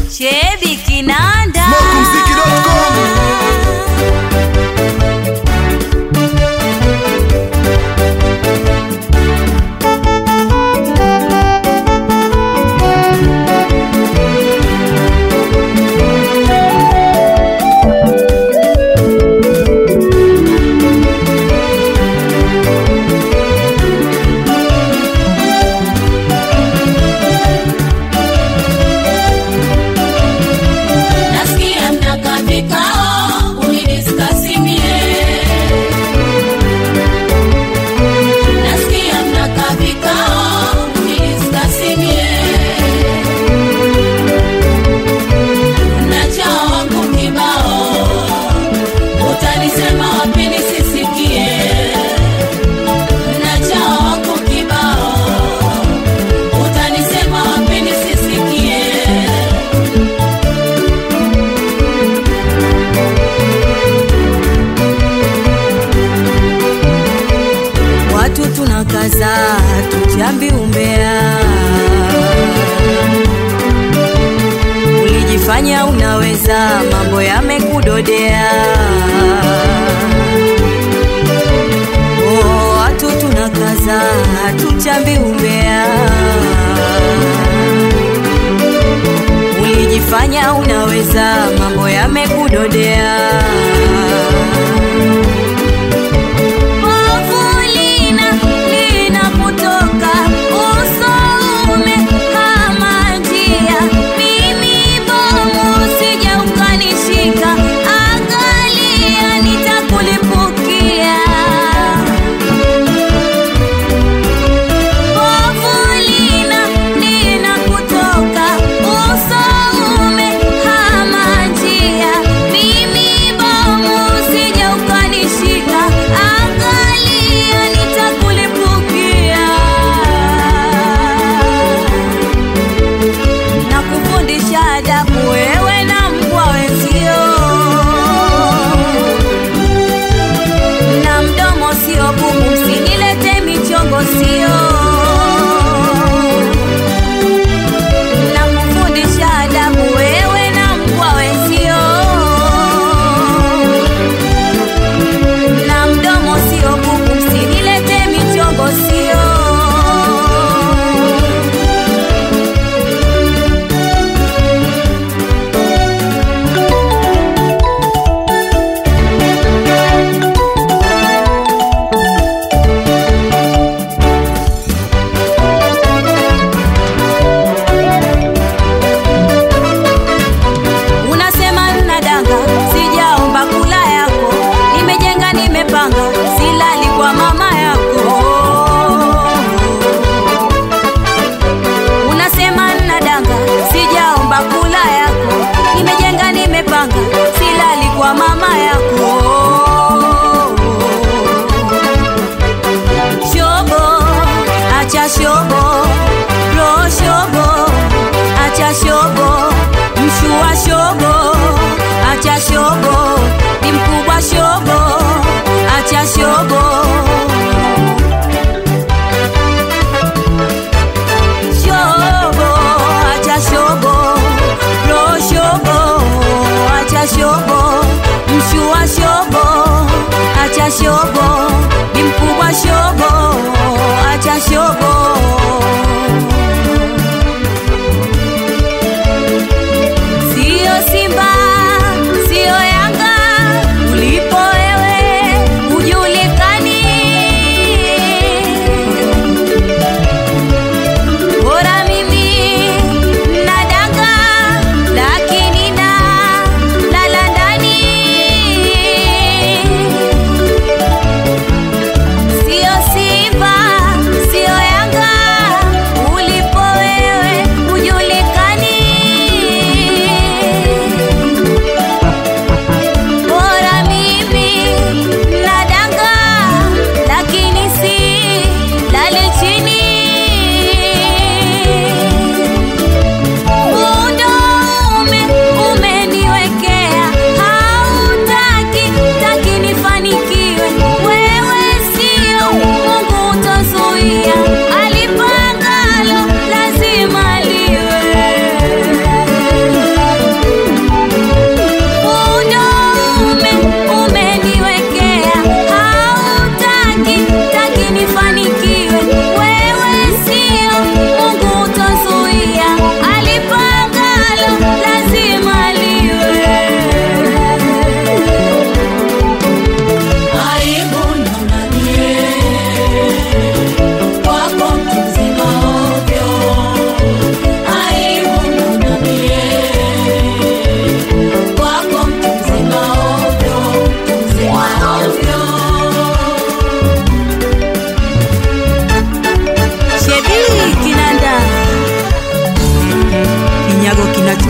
Chebi Kinanda. Smokumziki.com. Nasikia mnakaa vikao mnidiskasimie. Nasikia mnakaa vikao mnidiskasimie. Mnachao wangu kibao, utanisema wapi nisisikie? Mnachao wangu kibao, utanisema wapi nisisikie? Watu tunakaza tujambi umbea, ulijifanya unaweza, mambo yamekudodea. Oh, watu tunakaza tujambi umbea, ulijifanya unaweza, mambo yamekudodea. Povu lina linakutoka usoume kama njia, mimi bomu usije ukanishika, angalia nitakulipukia. Povu lina linakutoka usoume kama njia, mimi bomu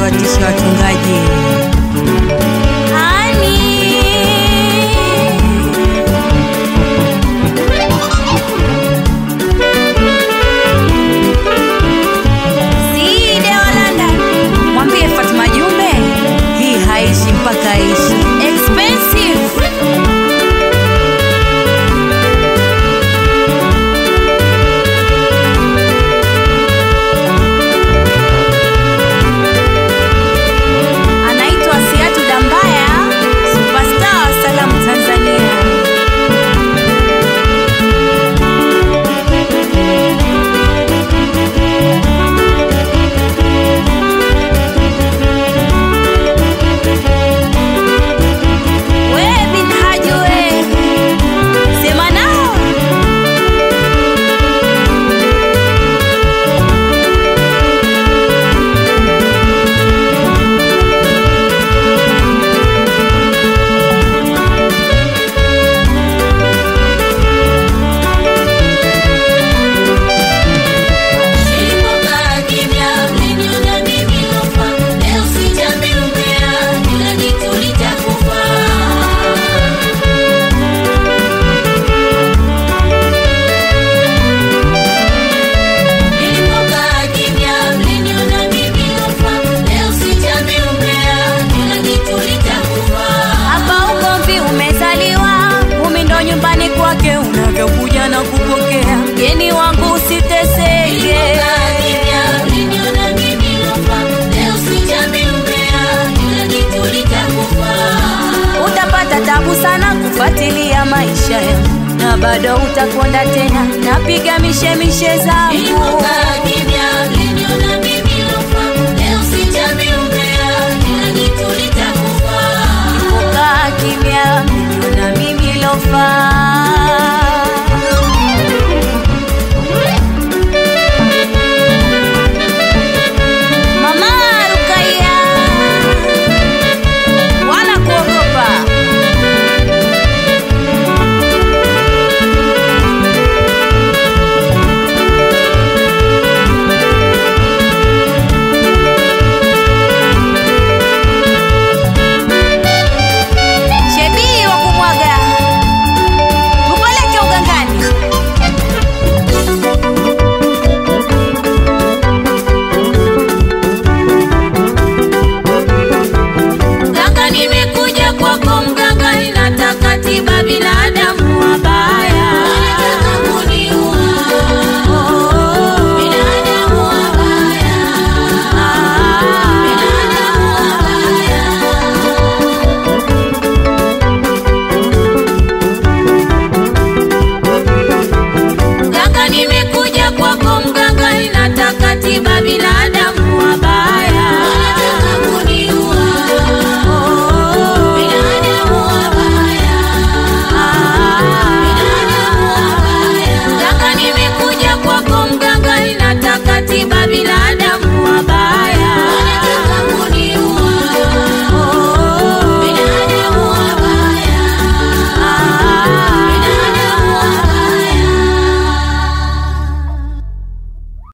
watisha watungaji. Ani. Side wa London, mwambie Fatuma Jumbe hii haishi mpaka aishi. Expensive. anaitwa Siatu Dambaya, superstar wa salamu Tanzania. We bin Haji we, sema nao Nilipokaa kimya, mliniona mimi lofa. Leo sijambi umbea, kila kitu litakufa. Nilipokaa kimya, mliniona mimi lofa. Leo sijambi umbea, kila kitu litakufa. hapa ugomvi umezaliwa, umi ndo nyumbani kwake unavyokuja na kupokea mgeni wangu usiteseke. Nilipokaa kimya, mliniona mimi lofa. Leo sijambi umbea, kila kitu litakufa. Utapata tabu sana kufuatilia maisha yangu na bado utakonda tena, napiga mishemishe zangu Nilipokaa kimya